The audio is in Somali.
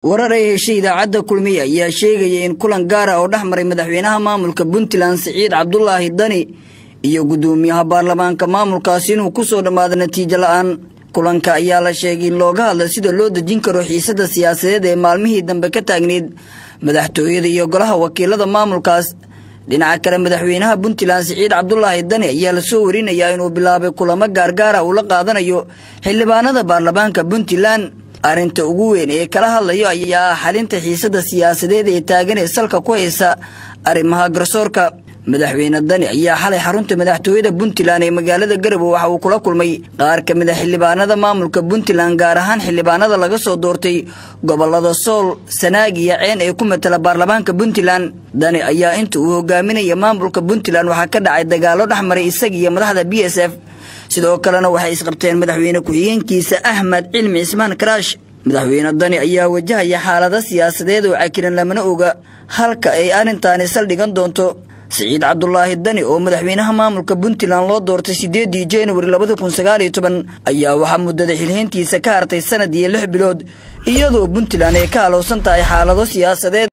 warar ay heshay idaacadda kulmiye ayaa sheegaya in kulan gaar ah oo dhex maray madaxweynaha maamulka puntland siciid cabdulaahi dani iyo guddoomiyaha baarlamaanka maamulkaasi inuu ku soo dhammaado natiijo la'aan kulanka ayaa la sheegay in looga hadla sida loo dejin karo xiisadda siyaasadeed ee maalmihii dambe ka taagneyd madaxtooyada iyo golaha wakiilada maamulkaas dhinaca kale madaxweynaha puntland siciid cabdulaahi dani ayaa lasoo warinayaa inuu bilaabay kulamo gaargaara uu la qaadanayo xildhibaanada baarlamaanka puntland arrinta ugu weyn ee kala hadlayo ayaa ah xalinta xiisadda siyaasadeed ee taagan ee salka ku haysa arrimaha garsoorka madaxweyne dani ayaa xalay xarunta madaxtooyada puntland ee magaalada garowe waxa uu kula kulmay qaar ka mid a xildhibaanada maamulka puntland gaar ahaan xildhibaanada laga soo doortay gobolada sool sanaag iyo ceen ee ku matala baarlamaanka puntland dani ayaa inta uu hogaaminaya maamulka puntland waxaa ka dhacay dagaallo dhex maray isaga iyo madaxda b s f sidoo kalena waxay isqabteen madaxweyne ku-xigeenkiisa axmed cilmi cismaan karaash madaxweyne dani ayaa wajahaya xaalado siyaasadeed oo cakiran lamana oga halka ay arrintaani saldhigan doonto siciid cabdulaahi dani oo madaxweynaha maamulka puntland loo doortay siddeedii januari labada kun sagaaliyo toban ayaa waxaa muddada xilhayntiisa ka hartay sanad iyo lix bilood iyadoo puntland ay ka alowsan tahay xaalado siyaasadeed